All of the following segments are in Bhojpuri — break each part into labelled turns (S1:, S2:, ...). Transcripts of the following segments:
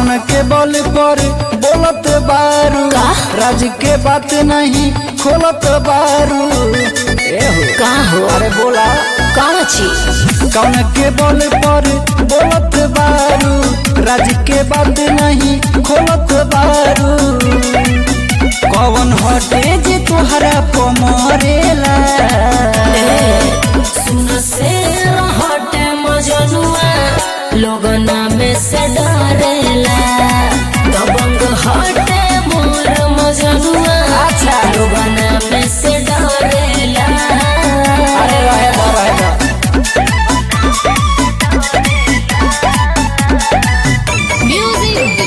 S1: कौन के बल पर बोलत बारू
S2: का?
S1: राज के बात नहीं खोलत बारू एहो
S2: का हो
S1: अरे बोला
S2: कौन चीज
S1: कौन के बल पर बोलत बारू राज के बात नहीं खोलत बारू कौन हटे जे तोहरा पमरेला
S2: सुन से हटे मजनुआ लोगना में से डरेला दबंग हटे मोर मजनुआ
S1: अच्छा।
S2: लोगना में से डरेला
S1: अरे रहे दो रहे दो
S2: म्यूजिक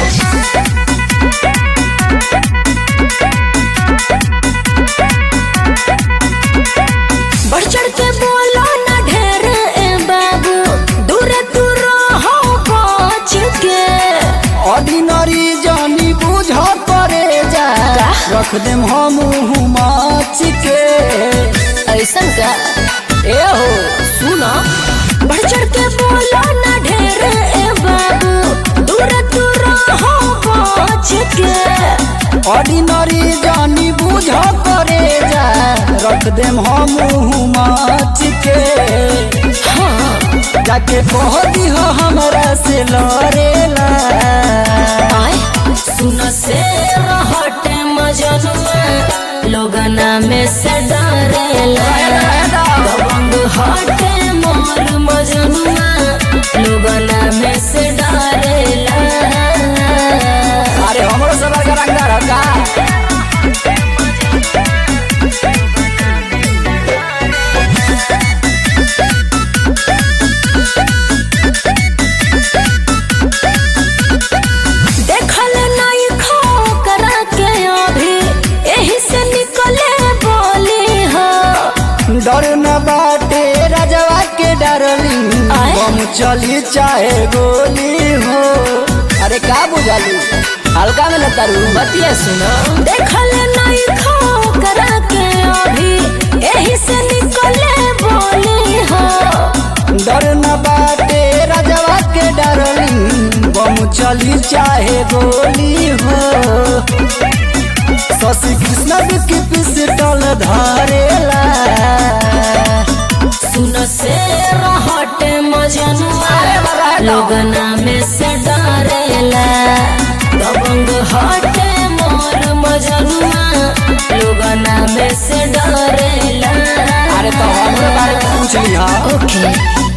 S2: बढ़ चढ़ के बोलो ना ढेर ए बाबू दूर दूर हो बच के
S1: ऑर्डिनरी जानी बुझ करे जा
S2: का?
S1: रख देम हम माच के
S2: ऐसन का
S1: ए हो
S2: सुनो बढ़ चढ़ के बोलो ना ढेर ए बाबू दूर दूर हो बच के
S1: ऑर्डिनरी जानी बुझ करे जा रख देम हम माच के
S2: हाँ
S1: जाके कह दिह हमरा से लड़ेला
S2: आए सुन से हटे मजनुआ लोगना में से डरेला दबंग हटे मोर मजनुआ लोगना में से डरेला
S1: अरे हमरो सबर का रंगदार का
S2: देखल नहीं खो करा के अभी यही से निकले बोली हो
S1: डर न बाटे राजवा के डरली
S2: आय?
S1: हम चली चाहे गोली हो अरे का बुझाली हल्का में लतारू
S2: बतिया सुनो देखल नहीं खो करा के अभी यही से निकले बोली हो
S1: डर न बाटे राजवा के डरली हम चली चाहे गोली हो शशि कृष्ण की पिस्टल धरेला
S2: सुन से हटे मजनुआ लोगना में से डरेला दबंग हटे मोर मजनुआ लोगना में से डरेला
S1: अरे तो हमरे बारे में पूछ लिहा
S2: ओके